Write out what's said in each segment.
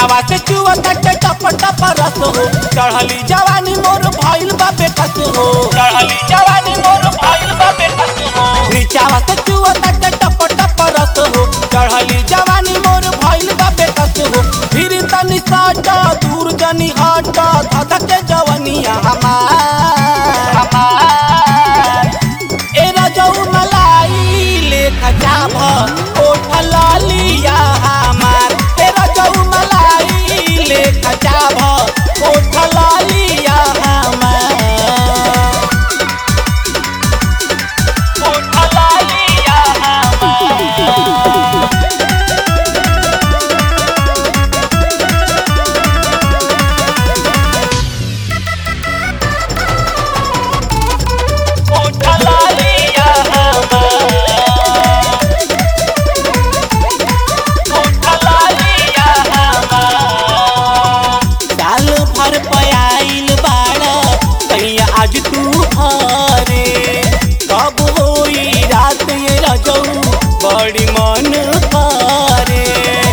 नीचावा से चुवता के टप टप रस हो चढ़ली जवानी मोर भइल बा बेकस हो चढ़ली जवानी मोर भइल बा बेकस हो नीचावा से चुवता के टप टप रस हो चढ़ली जवानी मोर भइल बा बेकस हो फिर तनी साट दूर जनी हट धधक के जवनिया हमार हमार ए रजऊ मलाई लेखा जाभ ओठ लालिया हमार ए रजऊ मलाई लेखा जाभ ओठ लालिया हमार ओठ लालिया हमार ओठ लालिया हमार ओठ लालिया हमार साल भर पयाइल बाड़ कहिया आज तू हरे कब होई रात ये रजऊ बड़ी मन करे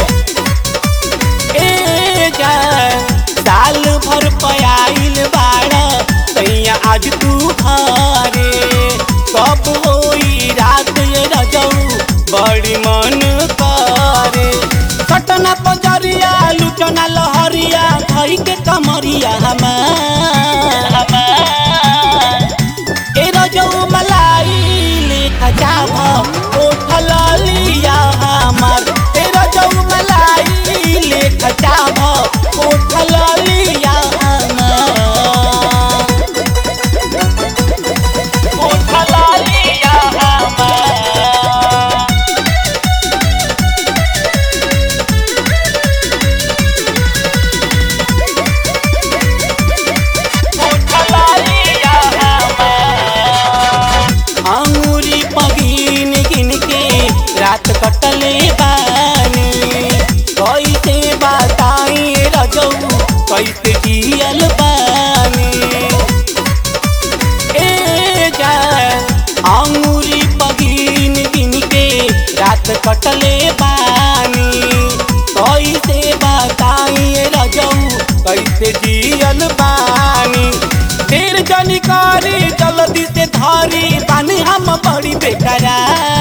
ए जान साल भर पयाइल बाड़ कहिया आज तू हरे कब होई रात ये रजऊ बड़ी मन करे सटना पजरिया लुटना लहरिया धई के कमरिया हमार हमार ए रजऊ मलाई लेखा जाभ ओठ लालिया हमार ए रजऊ मलाई लेखा जाभ ओठ लालिया हमार ओठ लालिया हमार अंगूरी पगीन गिन के रात कटले बानी कैसे बताई रजऊ कैसे जियल बानी ए जान अंगूरी पगीन गिन के रात कटले बानी कैसे बताई रजऊ कैसे जियल बानी देर जनी करी जल्दी से धरी बानी हम बड़ी बेकरा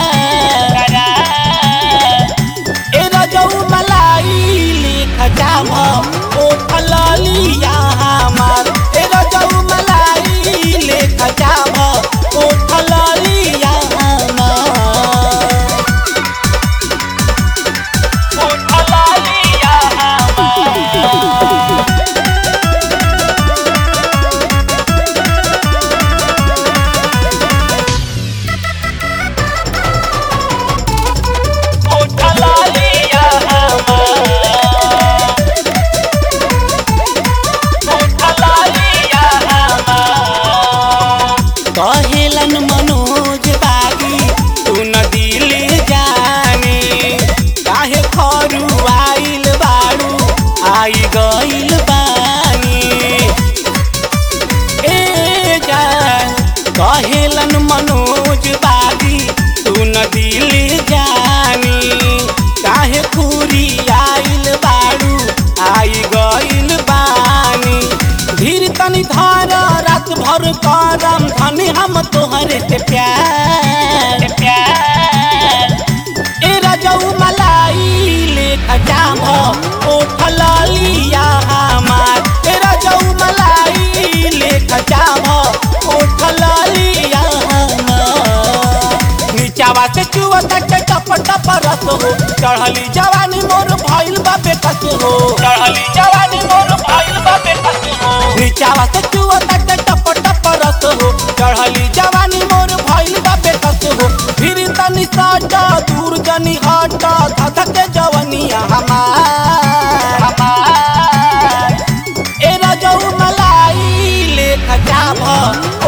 ए रजऊ मलाई लेखा जाभ ओठ लालिया हमार ए रजऊ मलाई लेखा जाभ ओठ लालिया हमार ओठ लालिया हमार ओठ लालिया हमार ओठ लालिया हमार कहेलन मनोज बागी तू न दिल जाने काहे खरू आइल बाड़ू आई गइल बानी ए जान कहेलन मनोज बागी तू न दिल जानी काहे खूरी आइल बाड़ू आई गइल बानी धीर तनी धार रात भर करम धनी हम तोहरे से प्यार प्यार ए रजऊ मलाई लेखा जाम ओठ लालिया हमार ए रजऊ मलाई लेखा जाम ओठ लालिया हमार नीचावा से चुवता के टप टप रस हो चढ़ली जवानी मोर भइल बा बेकस हो चढ़ली जवानी मोर भइल बा बेकस हो नीचावा से चुवता के टप टप रस हो चढ़ली जवानी मोर भइल बा बेकस हो फिर तनी साट दूर जनी हट धधक के जवनिया हमार हमार ए रजऊ मलाई लेखा जाभ